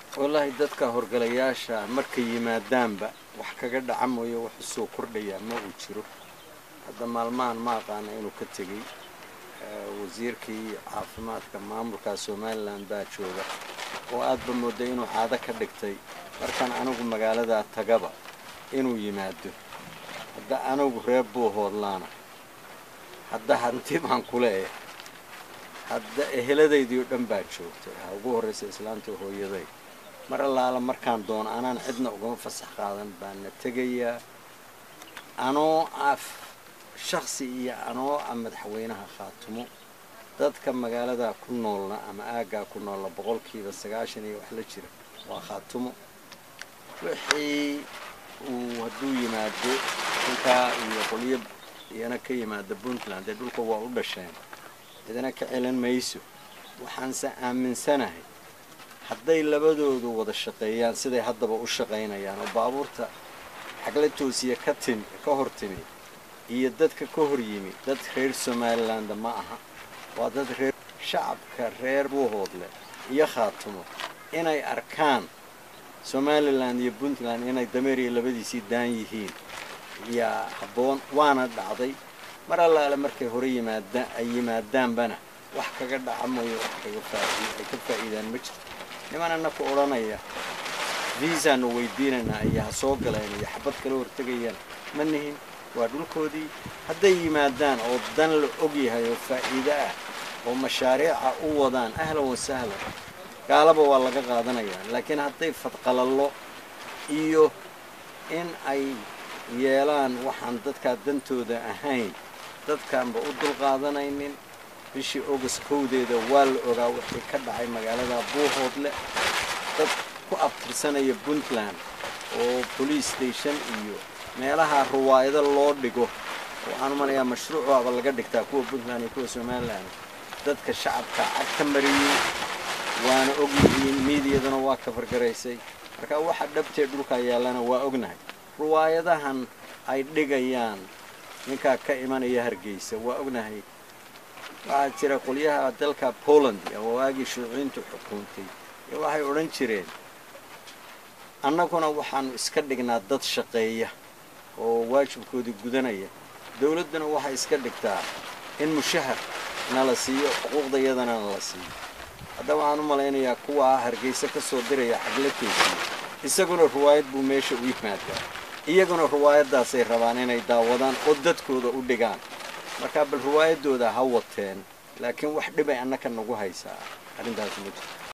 wallaahi dadka horgalayaasha markay yimaadaanba wax kaga dhaca mooye wax usoo kordhayaa ma uu jiro hadda maalmahan ma aqaana inuu ka tegey wasiirkii caafimaadka maamulka somalilan baa jooga oo aadba mooday inuu caado ka dhigtay markaan anigu magaaladaa tagaba inuu yimaado hadda anigu reer buuhoodlaana hadda hanti baan kule eh hadda eheladaydii oo dhan baa joogtay ha ugu horraysa islaantii hooyaday mar allaala markaan doono anaan cidna ugama fasax qaadan baana tegayaa anoo af shaksi iyo anoo ah madaxweynaha khaatumo dadka magaaladaa ku noolna ama aaggaa ku noolna boqolkiiba sagaashan iyo wax la jira waa khaatumo wixii uu hadduu yimaado inkaa iyo qolyo iyana ka yimaada puntland dee dhulka waa u dhasheen cidina ka celin mayso waxaanse aaminsanahay hadday labadoodu wada shaqeeyaan siday haddaba u shaqaynayaan oo baabuurta xagla toosiya ka timi ka hor timi iyo dadka ka hor yimi dad reer somaliland ma aha waa dad reer shacabka reer buuhoodle iyo khaatumo inay arkaan somalilan iyo puntland inay dameeriya labadiisii daan yihiin yaa habboon waana dhacday mar allaale markay hore yimaada ay yimaadaanbana wax kaga dhaca mooyo wax kaga faa'iido ay ka faa'iidaan ma jirto niman annaku odhanaya viisaanu weydiinaynaa iyo ha soo galeen iyo xabad kala hortegayaan ma nihin waa dhulkoodii hadday yimaadaan oo dan la og yahay oo faa'iido ah oo mashaariica u wadaan ahlan wa sahlan gaalaba waa laga qaadanayaa laakiin hadday fadqalallo iyo in ay yeelaan waxaan dadkaa dantooda ahayn dadkaanba u dulqaadanaynin bishii august kowdeeda waa la ogaa wixii ka dhacay magaalada buuhoodle dad ku abtirsanaya puntland oo police station iyo meelaha ruwaayado loo dhigo waxaan umalayaa mashruucaba laga dhigtaa kuwa puntland iyo kuwa somalilan dadka shacabka cag ka mariyey waana og yihiin miidiyaduna waa ka fargaraysay marka waxa dhabtee dhulkaa yaallana waa ognahay ruwaayadahan ay dhigayaan ninkaa ka imanaya hargeysa waa ognahay waxaa jira qolyaha dalka poland oo waagii shuuciintu xukuuntay ee waxay odhan jireen annaguna waxaanu iska dhignaa dad shaqeeya oo waajibkoodii gudanaya dawladduna waxay iska dhigtaa in mushahar nala siiyo xuquuqdayadana nala siiyo hadda waxaan u malaynayaa kuwaa hargeysa ka soo diraya xagla toosiya isaguna ruwaayad buu meesha u yimaadaa iyaguna ruwaayaddaasay rabaan inay daawadaan oo dadkooda u dhigaan markaa bal ruwaayaddooda ha wateen laakiin wax dhibay annaka nagu haysaa arrintaasi ma jirto